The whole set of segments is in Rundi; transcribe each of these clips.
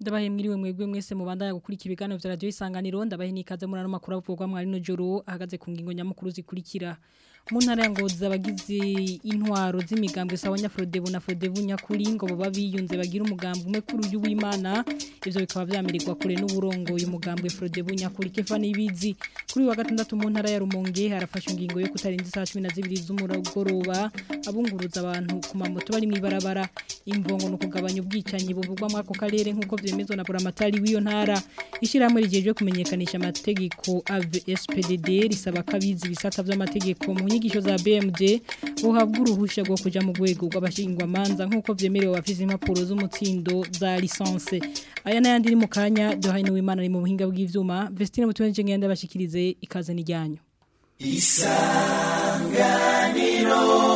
ndabahe mwiriwe mwebwe mwese mubandanya gukurikira ibiganiro vya radio isanganiro ndabahe nikaze muri ano makuru avugwa mwari no joro ahagaze ku ngingo nyamukuru zikurikira mu ntara ya ngozi abagize intwaro z'imigambwe sawa nyafrodebu na frodebu nyakuri ngo baba biyunze bagira umugambi umwe kuri uyu w'Imana ivyo bikaba vyamirirwa kure n'uburongo uyu mugambwe frodebu nyakuri kefa nibizi kuri wa gatandatu mu ntara ya Rumonge harafashwe ingingo yo kutarinda saa 12 z'umuragoroba abunguruza abantu ku mamoto bari mwibarabara imvongo no kugabanya ubwicanyi buvugwa mwako karere nkuko vyemezwa na buramatari w'iyo ntara ishiramwe rijeje kumenyekanisha amategeko AVSPDD risaba kabizi bisata vy'amategeko mu nyigisho za BMD buhabwa uruhusha rwo kuja mu rwego rw'abashingwa manza nkuko vyemerewe bafise impapuro z'umutsindo za licence aya nayandi iri mu kanya Dohaine w'Imana ari mu buhinga bw'ivyuma Vestine Mutuwenje ngende bashikirize ikaze n'ijyanyo Isanganiro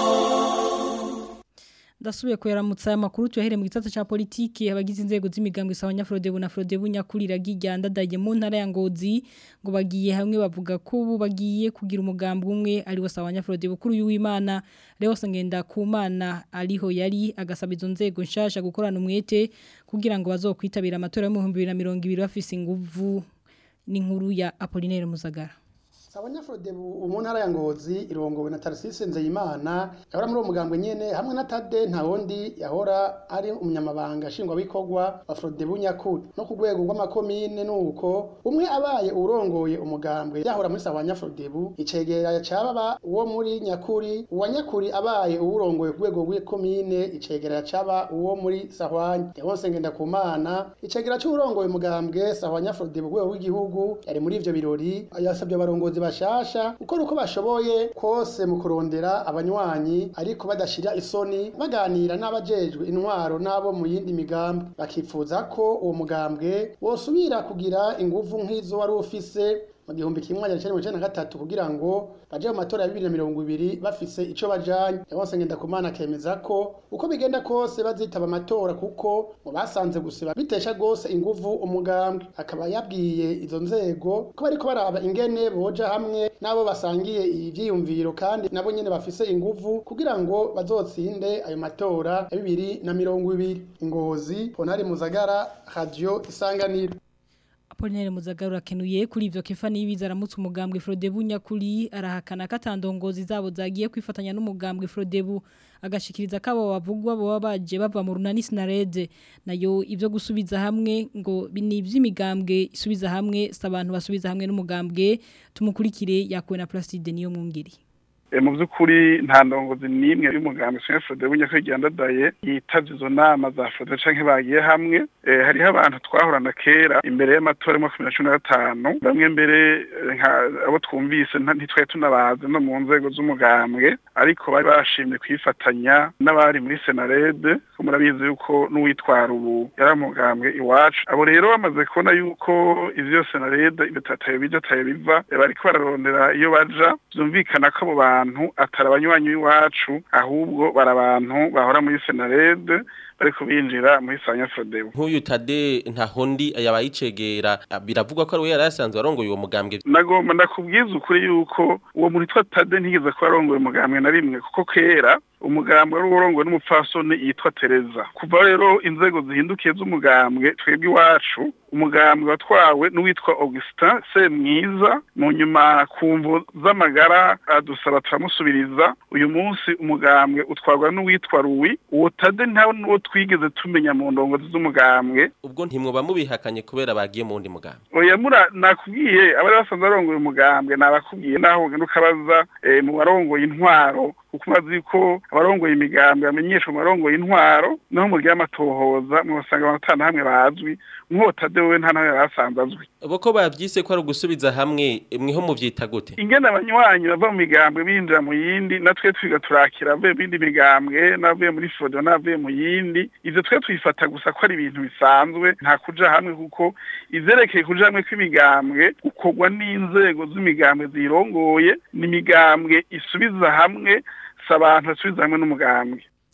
ndasubiye kuyaramutsa amakuru tuyahere mu gitata ca politiki abagize inzego z'imigambwe sawa nyafrodebu na frodebu nyakurira gijyanda daje mu ntara ya Ngozi ngo bagiye hamwe bavuga ko ubu bagiye kugira umugambi umwe ari sawa nyafrodebu kuri uyu w'Imana rero sangenda ku mana ariho yari agasaba izo nzego nshasha gukorana umwete kugira ngo bazokwitabira amatora yo mu 2020 bafise inguvu n'inkuru ya Apollinaire Muzagara Sabanyafrodebu umu ntara ya Ngozi irongowe na Tarsise Nzeyimana yahora muri uwo mugambwe nyene hamwe na Tade nta wundi yahora ari umunyamabanga nshingwa bikorwa wa Frodebu nyakuri no ku rwego rw'amakomine nuko umwe abaye urongoye umugambwe yahora muri Sabanyafrodebu icegera caba uwo muri nyakuri uwa nyakuri abaye urongoye ku rwego rw'ikomine icegera caba uwo muri Sahwanya yabonse ngenda ku mana icegera cy'urongoye umugambwe Sahwanyafrodebu rwego rw'igihugu yari muri ivyo birori yasabye abarongozi bashasha ukora uko bashoboye kose mu kurondera abanywanyi ariko badashira isoni baganira n'abajejwe intwaro n'abo mu yindi migambi bakifuza ko uwo mugambwe wosubira kugira inguvu nk'izo wari ufise mu gihumbi kimwe magana cyenda mirongo icyenda na gatatu kugira ngo baje mu matora ya bibiri na mirongo ibiri bafise ico bajanye yabonse ngenda kumana akemeza ko uko bigenda kose bazitaba amatora kuko mu basanze gusiba bitesha gose inguvu umugambwe akaba yabwiye izo nzego ko bariko baraba ingene boja hamwe nabo basangiye ivyiyumviro kandi nabo nyene bafise inguvu kugira ngo bazotsinde ayo matora ya bibiri na mirongo ibiri ingozi ponari muzagara radio isanganiro Apollinaire Muzagaru rakenuye kuri ivyo kefa nibiza aramutse umugambwe Frodebu nyakuri arahakana katandongozi zabo zagiye kwifatanya n'umugambwe Frodebu agashikiriza kabo bavugwa bo baje bava mu runani Sinarede nayo ivyo gusubiza hamwe ngo bini vy'imigambwe isubiza hamwe sabantu basubiza hamwe n'umugambwe tumukurikire yakuwe na Plastide niyo mwungiri mu by'ukuri nta ndongozi n'imwe y'umugambi Senya Frode w'inyakwigandadaye yitavye izo nama za Frode canke bagiye hamwe hariho abantu twahorana kera imbere y'amatora mu makumyabiri na cumi na gatanu bamwe mbere abo twumvise ntitwari tunabazi no mu nzego z'umugambwe ariko bari bashimye kwifatanya n'abari muri Senarede ko murabizi yuko n'uwitwara ubu yari umugambwe iwacu abo rero bamaze kubona yuko ivyo Senarede bitataye bija taye biva bariko bararondera iyo baja vyumvikana ko abo bantu abantu atari abanywanyi w'iwacu ahubwo bari abantu bahora muri senarede bariko binjira muri sanya frodebu nk'uyu tade ntahondi yabayicegera biravugwa ko ari we yari asanzwe arongoye uwo mugambwe nagomba ndakubwiza ukuri yuko uwo muntu witwa tade ntigeze kuba arongoye umugambwe na rimwe kuko kera umugambwe wari urongowe n'umupfasoni yitwa tereza kuva rero inzego zihindukiye z'umugambwe twebwe iwacu umugambwe watwawe n'uwitwa augustin semwiza mu nyuma ku mvu z'amagara adusaba turamusubiriza uyu munsi umugambwe utwarwa n'uwitwa ruwi uwo tade ntawe n'uwo twigeze tumenya mu ndongozi z'umugambwe ubwo ntimwoba mubihakanye kubera bagiye mu wundi mugambwe oya mura nakubwiye abari basanzwe barongoye umugambwe nabakubwiye naho ugenda ukabaza mu barongoye intwaro kuko umaze ko abarongoye imigambwe bamenyeshwa mu barongoye intwaro naho mu ry'amatohoza mwasanga abantu hamwe bazwi nk'uwo we nta nawe yari asanzwe azwi boko bavyise ko ari ugusubiza hamwe mweho muvyita gute ingene abanywanyi bava mu migambwe binjira mu yindi natwe twiga turakira avuye mu yindi migambwe n'avuye muri fodo n'avuye mu yindi ivyo twe twifata gusa ko ari ibintu bisanzwe nta kuja hamwe kuko ivyerekeye kuja hamwe kw'imigambwe gukorwa n'inzego z'imigambwe zirongoye ni imigambwe isubiza hamwe si abantu basubiza hamwe n'umugambwe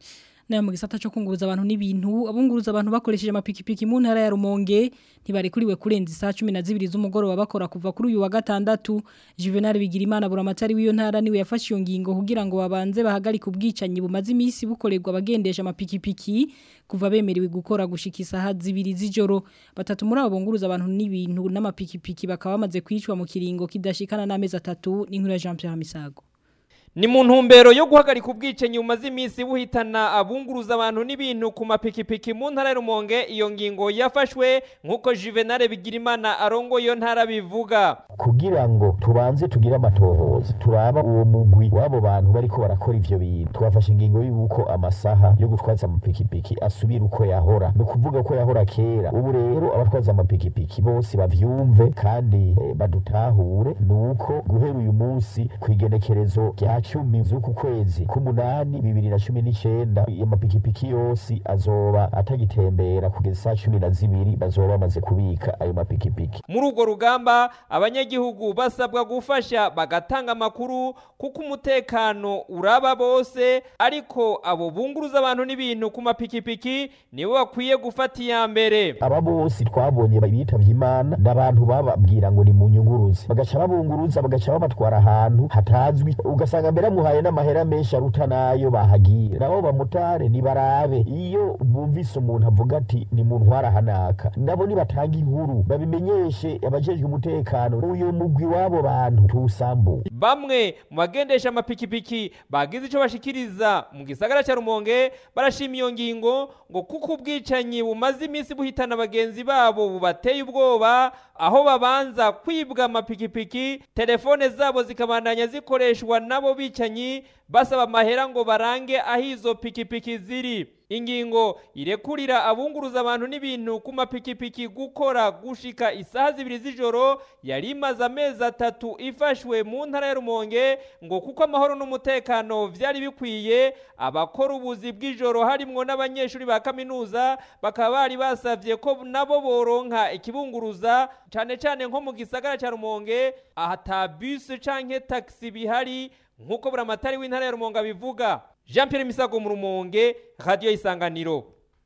nayo mu gisata cyo kunguruza abantu n'ibintu abunguruza abantu bakoresheje amapikipiki mu ntara ya Rumonge ntibarekuriwe kurenza isaha 12 z'umugoroba bakora kuva kuri uyu wa gatandatu Juvenal Bigirimana buramatari w'iyo ntara niwe yafashe iyo ngingo kugira ngo babanze bahagarike ubwicanyi bumaze iminsi bukorerwa abagendesha amapikipiki kuva bemerewe gukora gushika isaha zibiri z'ijoro batatu muri abo bunguruza abantu n'ibintu n'amapikipiki bakaba bamaze kwicwa mu kiringo kidashikana n'amezi atatu n'inkuru ya Jean Pierre Misago Ni mu ntumbero yo guhagarika ubwicanyi bumaze iminsi buhitana abunguruza abantu n'ibintu ku mapikipiki mu ntara ya Rumonge iyo ngingo yafashwe nk'uko Juvenal Bigirimana arongo iyo ntara bivuga kugira ngo tubanze tugire amatohoza turaba uwo mugwi w'abo bantu bariko barakora ivyo bintu twafashe ingingo y'uko amasaha yo gutwaza amapikipiki asubira uko yahora ni ukuvuga ko yahora kera ubu rero abatwaza amapikipiki bose bavyumve kandi eh, badutahure ni uko guhera uyu munsi kw'igenekerezo rya cumi z'uku kwezi k'umunani bibiri na cumi n'icenda amapikipiki yose azoba atagitembera kugeza saa cumi na zibiri bazoba bamaze kubika ayo mapikipiki muri urwo rugamba abanyagihugu basabwa gufasha bagatanga amakuru kuko umutekano uraba bose ariko abo bunguruza abantu n'ibintu ku mapikipiki nibo bakwiye gufata iya mbere aba bose twabonye bitavye imana n'abantu bababwira ngo ni mu nyunguruzi bagaca babunguruza bagaca babatwara ahantu hatazwi ugasanga mbere amuhaye n'amahera menshi aruta nayo bahagiye nabo bamutare nibarabe iyo bumvise umuntu avuga ati ni mu ntwara hanaka nabo nibatanga inkuru babimenyeshe abajejwe umutekano uyu mugwi w'abo bantu tuwusambuye bamwe mu bagendesha amapikipiki bagize ico bashikiriza mu gisagara ca Rumonge barashima iyo ngingo ngo kuko ubwicanyi bumaze iminsi buhitana bagenzi babo bubateye ubwoba aho babanza kwibwa amapikipiki telefone zabo zikabandanya zikoreshwa nabo bicanyi basaba amahera ngo barange aho izo pikipiki ziri ingingo irekurira abunguruza abantu n'ibintu ku mapikipiki gukora gushika isaha zibiri z'ijoro yari imaze amezi atatu ifashwe mu ntara ya Rumonge ngo kuko amahoro n'umutekano vyari bikwiye abakora ubuzi bw'ijoro harimwo n'abanyeshuri ba kaminuza bakaba bari basavye ko nabo boronka ikibunguruza cane cane nko mu gisagara ca Rumonge ahata bus canke taxi bihari nk'uko buramatari w'intara ya Rumonge bivuga Jean Pierre Misago mu Rumonge Radio Isanganiro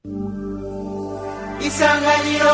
Isanganiro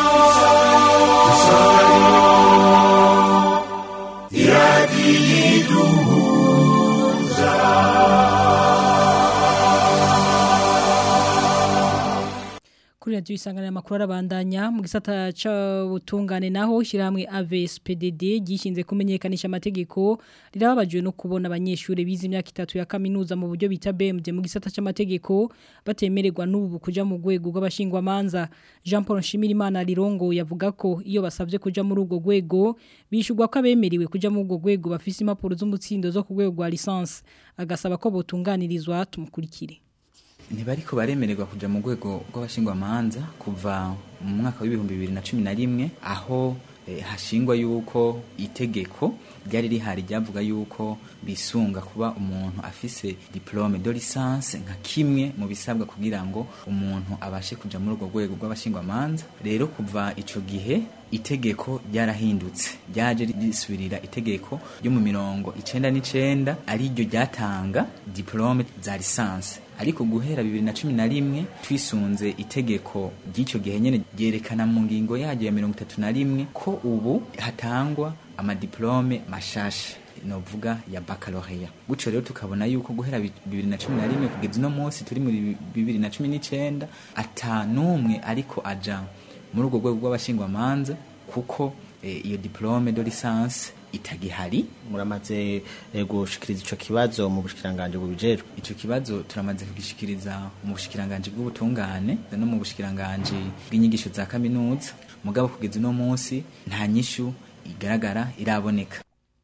kuri radio isangana makuru arabandanya mu gisata c'ubutungane naho shiramwe AVSPDD gishinze kumenyekanisha amategeko rirababajwe no kubona abanyeshure bize imyaka itatu ya kaminuza mu buryo bita BMD mu gisata c'amategeko batemererwa n'ubu kuja mu rwego rw'abashingwa manza Jean Paul Nshimirimana Lirongo yavuga ko iyo basavye kuja muri urwo rwego bishurwa ko abemeriwe kuja muri urwo rwego bafise impapuro z'umutsindo zo ku rwego rwa licence agasaba ko botunganirizwa tumukurikire ntibariko baremererwa kuja mu rwego rw'abashingwamanza kuva mu mwaka w'ibihumbi bibiri na cumi na rimwe aho eh, hashingwa yuko itegeko ryari rihari ryavuga yuko bisunga kuba umuntu afise diplome de licence nka kimwe mu bisabwa kugira ngo umuntu abashe kuja muri urwo rwego rw'abashingwamanza rero kuva ico gihe itegeko ryarahindutse ryaje risubirira itegeko ryo mu mirongo icenda n'icenda ariryo ryatanga diplome za lisansi ariko guhera bibiri na cumi na rimwe twisunze itegeko ry'icyo gihe nyene ryerekana mu ngingo yaryo ya mirongo itatu na rimwe ko ubu hatangwa amadiplome mashasha novuga ya baccalaureat gutyo rero tukabona yuko guhera bibiri na cumi na rimwe kugeza uno munsi turi muri bibiri na cumi n'icenda ata n'umwe ariko aja muri urwo rwego rw'abashingwamanza kuko eh, iyo diplome de licence itagihari muramaze eh, gushikiriza ico kibazo mu bushikiranganje bubijejwe ico kibazo turamaze kugishikiriza mu bushikiranganje bw'ubutungane no mu bushikiranganje bw'inyigisho za kaminuza mugabo kugeza uno munsi nta nyishu igaragara iraboneka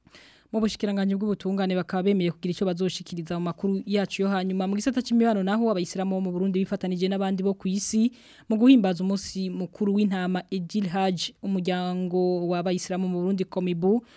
mu bushikiranganje bw'ubutungane bakaba bemeye kugira ico bazoshikiriza mu makuru yacu yo hanyuma mu gisata c'imibano naho abayisilamu bo mu Burundi bifatanije n'abandi bo ku isi mu guhimbaza umunsi mukuru w'intama Ejil Hajj umuryango w'abayisilamu mu Burundi Komibu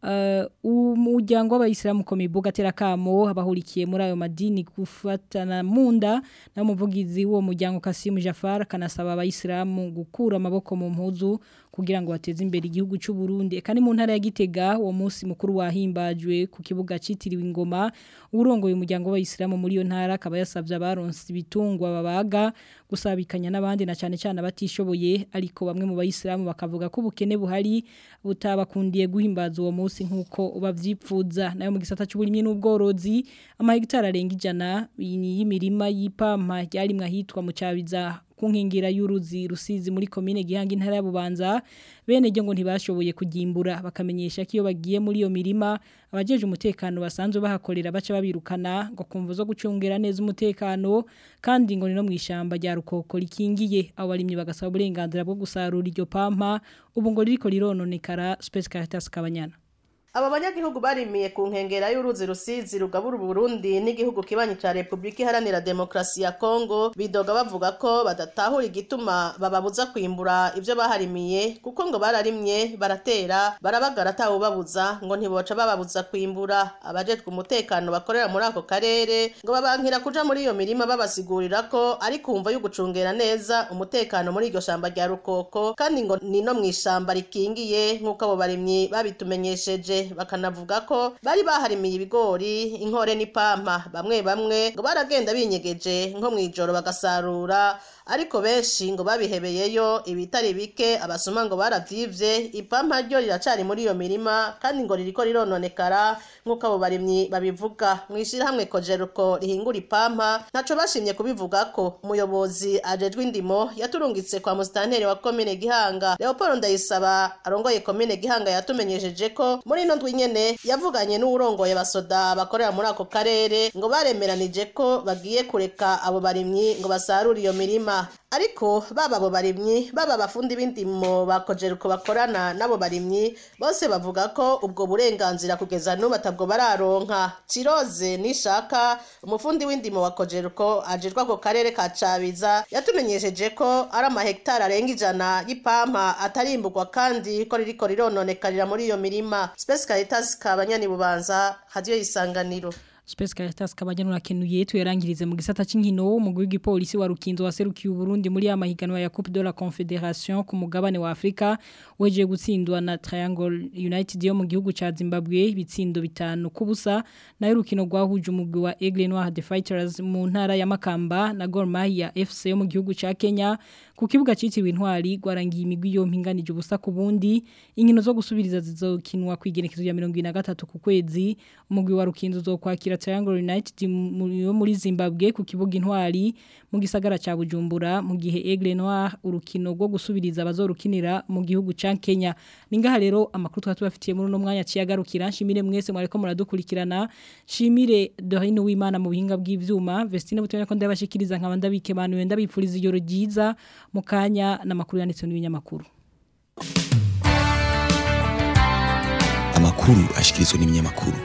Uh, umuryango w'abayisilamu komibuga terakamo abahurikiye muri ayo madini gufatana munda na muvugizi wo muryango Kasim Jafar kanasaba abayisilamu gukura amaboko mu mpuzu kugira ngo bateze imbere igihugu cy'u Burundi kandi mu ntara ya Gitega uwo munsi mukuru wahimbajwe ku kibuga citiriwe ingoma urongoye umuryango w'abayisilamu muri iyo ntara akaba yasavye abaronse ibitungwa babaga gusabikanya n'abandi na cyane cyane abatishoboye ariko bamwe mu bayisilamu bakavuga ko ubukene buhari butabakundiye guhimbaza uwo munsi nkuko bavyipfuza nayo mu gisata cy'uburimye n'ubworozi amahegitari arenga ijana y'imirima y'ipampa yari mwahitwa mu cabiza kunkingira y'uruzi rusizi muri komine gihanga intara ya Bubanza bene ryo ngo ntibashoboye kugimbura bakamenyesha ko iyo bagiye muri iyo mirima abajeje umutekano basanzwe bahakorera baca babirukana ngo kumva zo gucungera neza umutekano kandi ngo ni no mwishamba rya rukoko rikingiye abo barimye bagasaba uburenganzira bwo gusarura iryo pampa ubu ngo ririko rirononekara Space Caritas Kabanyana aba banyagihugu barimiye ku nkengera y'uruzi rusizi rugabura uburundi n'igihugu kibanyi ca repubulika iharanira demokarasi ya kongo bidoga bavuga ko badatahura igituma bababuza kwimbura ivyo baharimiye kuko ngo bararimye baratera barabagara atawubabuza ngo ntiboca bababuza kwimbura abajejwe umutekano bakorera muri ako karere ngo babankira kuja muri iyo mirima babasigurira ko ari kumva yo gucungera neza umutekano muri iryo shamba rya rukoko kandi ngo ni no mw'ishamba rikingiye nk'uko abo barimyi babitumenyesheje bakanavuga ko bari baharimiye ibigori inkore n'ipampa bamwe bamwe ngo baragenda binyegeje nko mu ijoro bagasarura ariko benshi ngo babihebeyeyo ibitari bike abasoma ngo baravyivye ipampa ryo riracari muri iyo mirima kandi ngo ririko rirononekara nk'uko abo barimyi babivuga mw'ishirahamwe kojeruko rihingura ipampa ntaco bashimye kubivuga ko umuyobozi ajejwe indimo yaturungitse kwa musitanteri wa komine gihanga leopold ndayisaba arongoye komine gihanga yatumenyesheje ko muri ino ndwi nyene yavuganye n'uwurongoye basoda bakorera muri ako karere ngo baremeranije ko bagiye kureka abo barimyi ngo basarure iyo mirima ariko baba abo barimyi baba abafundi b'indimo bakojeruko bakorana n'abo barimyi bose bavuga ko ubwo burenganzira kugeza n'ubu atabwo bararonka ciroze nishaka umufundi w'indimo wa kojeruko ajejwe ako karere ka cabiza yatumenyesheje ko ari amahegitari arenga ijana y'ipampa atarimburwa kandi ko ririko rirononekarira muri iyo mirima Space Caritas kabanyani bubanza radio isanganiro Space Caritas kabajya nurakenuye tuyarangirize mu gisata c'inkino umugwi w'igipolisi wa Rukinzo waserukiye Burundi muri ya mahiganwa ya Coupe de la Confederation ku mugabane wa Afrika weje gutsindwa na Triangle United yo mu gihugu ca Zimbabwe ibitsindo bitanu kubusa nayo rukino rwahuje umugwi wa Aigle Noir the Fighters mu ntara ya Makamba na Gor Mahia FC yo mu gihugu ca Kenya ku kibuga citiriwe intwari gwarangiye imigwi yo mpinganije ubusa ku bundi inkino zo gusubiriza zizokinwa kwigenekezo ya 23 ku kwezi umugwi wa Rukinzo uzokwakira Triangle United yo muri Zimbabwe ku kibuga intwari mu gisagara ca Bujumbura mu gihe Aigle Noir urukino rwo gusubiriza abazorukinira mu gihugu ca Kenya ningaha rero amakuru twatubafitiye muri no mwanya ciyagarukira nshimire mwese mwareko muradukurikirana nshimire Dorine w'Imana mu buhinga bw'ivyuma Vestine butone ko ndabashikiriza nkaba ndabike bantu wenda bipfuriza ijoro ryiza mu kanya n'amakuru yanditse n'ibinyamakuru amakuru ashikirizwa n'ibinyamakuru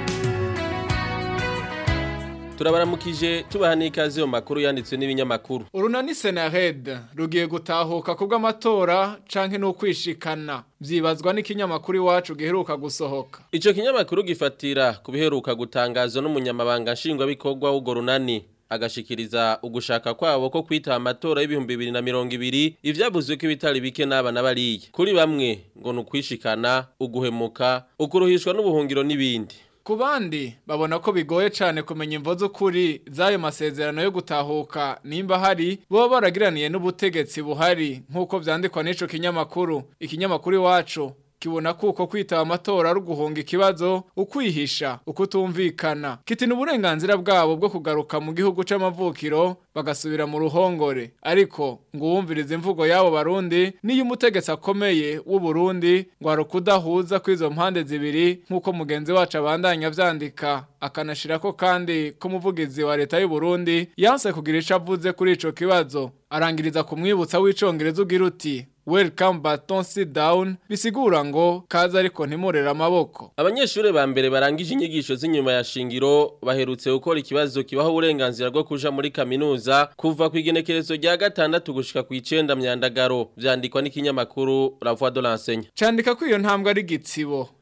turabaramukije tubaha n'ikaze mu makuru yanditswe n'ibinyamakuru urunani senared rugiye gutahuka ku bw'amatora canke n'ukwishikana vyibazwa n'ikinyamakuru iwacu giheruka gusohoka ico kinyamakuru gifatira ku biheruka gutangazwa n'umunyamabanga nshingwabikorwa w'urwo runani agashikiriza ugushaka kwabo ko kwita amatora y'ibihumbi bibiri na mirongo ibiri ivyavuzwe ko ibitari bike n'abana bariye kuri bamwe ngo ni ukwishikana uguhemuka ukuruhishwa n'ubuhungiro n'ibindi ku bandi babona ko bigoye cyane kumenya imvo z'ukuri z'ayo masezerano yo gutahuka nimba hari boba baragiraniye n'ubutegetsi buhari nk'uko vyandikwa n'ico kinyamakuru ikinyamakuru iwacu kibona kuko kwitaba amatora ari uguhunga ikibazo ukwihisha ukutumvikana kitina uburenganzira bwabo bwo kugaruka mu gihugu c'amavukiro bagasubira mu ruhongore ariko ngo uwumviriza imvugo y'abo barundi niyo umutegetsi akomeye w'u Burundi ngo hari ukudahuza kw'izo mpande zibiri nk'uko mugenzi wacu abandanya vyandika akanashirako kandi ko umuvugizi wa leta y'u Burundi yanse kugira ico avuze kuri ico kibazo arangiriza kumwibutsa w'icongereza ugira uti welcome but don't sit down bisigura ngo kaza ariko ntimurera amaboko abanyeshuri ba mbere barangije inyigisho z'inyuma ya shingiro baherutse gukora ikibazo kibaho uburenganzira bwo kuja muri kaminuza kuva ku igenekerezo rya gatandatu gushika ku icenda myandagaro vyandikwa n'ikinyamakuru la voix de l'enseigne candika ko iyo ntambwe ari gitsibo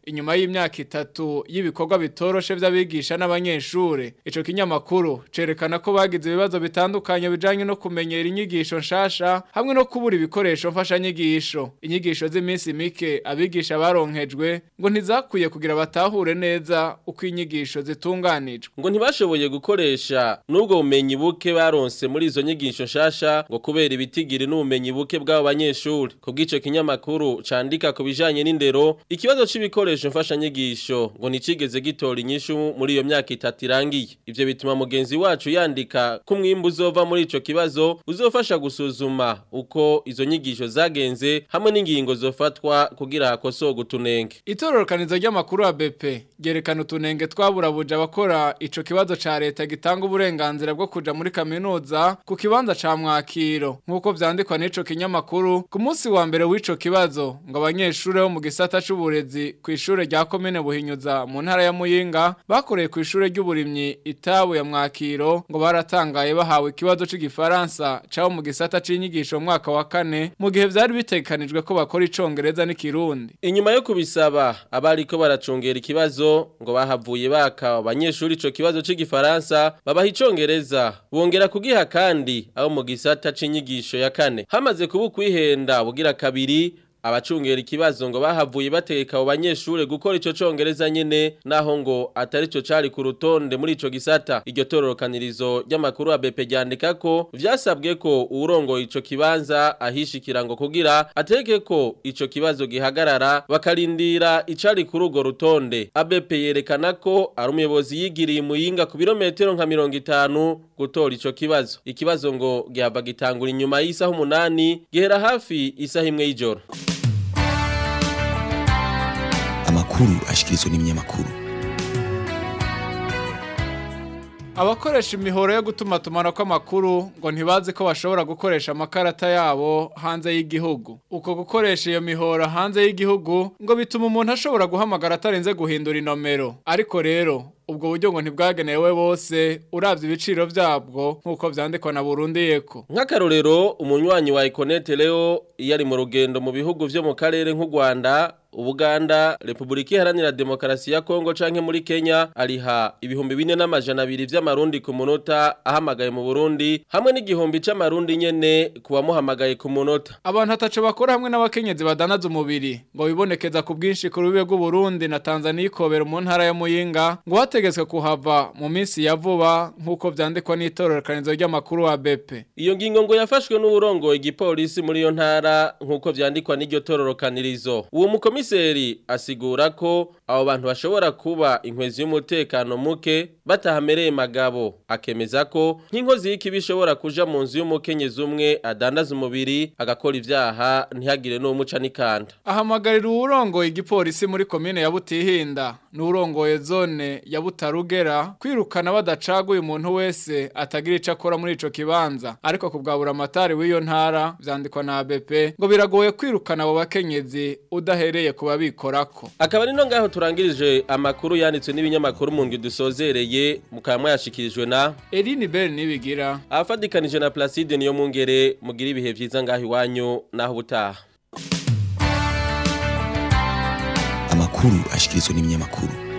inyuma y'imyaka itatu y'ibikorwa bitoroshe vy'abigisha n'abanyeshure ico kinyamakuru cerekana ko bagize ibibazo bitandukanye bijanye no kumenyera inyigisho nshasha hamwe no kubura ibikoresho mfasha nyigisho inyigisho z'iminsi mike abigisha baronkejwe ngo ntizakwiye kugira batahure neza uko inyigisho zitunganijwe ngo ntibashoboye gukoresha n'ubwo bumenyi buke baronse muri izo nyigisho nshasha ngo kubera ibitigiri n'ubumenyi buke bw'abo banyeshuri kubw'ico kinyamakuru candika ku bijanye n'indero ikibazo c'ibikoresho mfasha nyigisho ngo nicigeze gitora inyishu muri iyo myaka itatu irangiye ivyo bituma mugenzi wacu yandika ko umwimbu uzova muri ico kibazo uzofasha gusuzuma uko izo nyigisho zagenze hamwe n'ingingo zofatwa kugira hakosorwe utunenge itororokanizo ry'amakuru ya BP ryerekana utunenge twaburabuja abakora ico kibazo ca leta gitanga uburenganzira bwo kuja muri kaminuza ku kibanza ca mwakiro nk'uko vyandikwa n'ico kinyamakuru ku munsi wa mbere w'ico kibazo ngo abanyeshure bo mu gisata c'uburezi ku ishure rya komine buhinyuza mu ntara ya muyinga bakoreye ku ishure ry'uburimyi itabu ya mwakiro ngo baratangaye bahawe ikibazo c'igifaransa cabo mu gisata c'inyigisho mu mwaka wa kane mu gihe vyari bitegekanijwe ko bakora icongereza n'ikirundi inyuma yo kubisaba abariko baracungera ikibazo ngo bahavuye baka abanyeshuri ico kibazo c'igifaransa babaha icongereza bongera kugiha kandi abo mu gisata c'inyigisho ya kane hamaze kuba ukwihenda bugira kabiri abacungera ikibazo ngo bahavuye bategeka abo banyeshure gukora ico congereza nyene naho ngo atari cyo cari ku rutonde muri ico gisata iryo tororokanirizo ry'amakuru ya BP ryandika ko vyasabwe ko urongoye ico kibanza ahishikira ngo kugira ateke ko ico kibazo gihagarara bakarindira icari kuri urwo rutonde ABP yerekana ko ari umuyobozi yigiriye muyinga ku birometero nka mirongo itanu gutora ico kibazo ikibazo ngo gihava gitangura inyuma y'isaha umunani gihera hafi isaha imwe y'ijoro amakuru ashikirizwa n'ibinyamakuru abakoresha imihoro yo gutuma tumana kw'amakuru ngo ntibazi ko bashobora gukoresha amakarata yabo hanze y'igihugu uko gukoresha iyo mihoro hanze y'igihugu ngo bituma umuntu ashobora guhamagara atarenze guhindura inomero ariko rero ubwo buryo ngo ntibwagenewe bose urabye ibiciro byabwo nk'uko vyandikwa na Burundi yeko nk'akarorero umunywanyi wa Econet Leo iyo ari mu rugendo mu bihugu vyo mu karere nk'u Rwanda Ubuganda, Republika Iharanira Demokarasi ya Kongo canke muri Kenya ariha ibihumbi bine n'amajana abiri vy'amarundi ku munota ahamagaye mu Burundi hamwe n'igihumbi c'amarundi nyene kuwamuhamagaye ku munota. Abantu ataco bakora hamwe n'abakenyezi badanaza umubiri ngo bibonekeza ku bwinshi ku rubibe rw'u Burundi na Tanzania ikobera mu ntara ya Muyinga ngo hategetswe kuhava mu minsi ya vuba nk'uko vyandikwa n'itororokanizo ry'amakuru wa BP. Iyo ngingo ngo yafashwe n'uburongoye igipolisi muri iyo ntara nk'uko vyandikwa n'iryo tororokanirizo. Uwo mukomi komiseri asigura ko abo bantu bashobora kuba inkwezi y'umutekano muke batahamereye magabo akemeza ko nk'inkozi y'ikibi ishobora kuja mu nzu y'umukenyezi umwe adandaza umubiri agakora ivyaha ntihagire n'umuca n'ikanda ahamagarira uwurongoye igipolisi muri komine ya Butihinda n'urongoye zone ya Butarugera kwirukana badacaguye umuntu wese atagira ico akora muri ico kibanza ariko kubwabura amatari w'iyo ntara vyandikwa na ABP ngo biragoye kwirukana abo bakenyezi udahereye kuba bikorako akaba ari no ngaho turangirije amakuru yanditswe n'ibinyamakuru mu ngwi dusozereye mukaba mwashikirijwe na Eline Bell nibigira afadikanije na Placide niyo mungere mugira ibihe vyiza ngaho iwanyu naho butaha amakuru ashikirizwa n'ibinyamakuru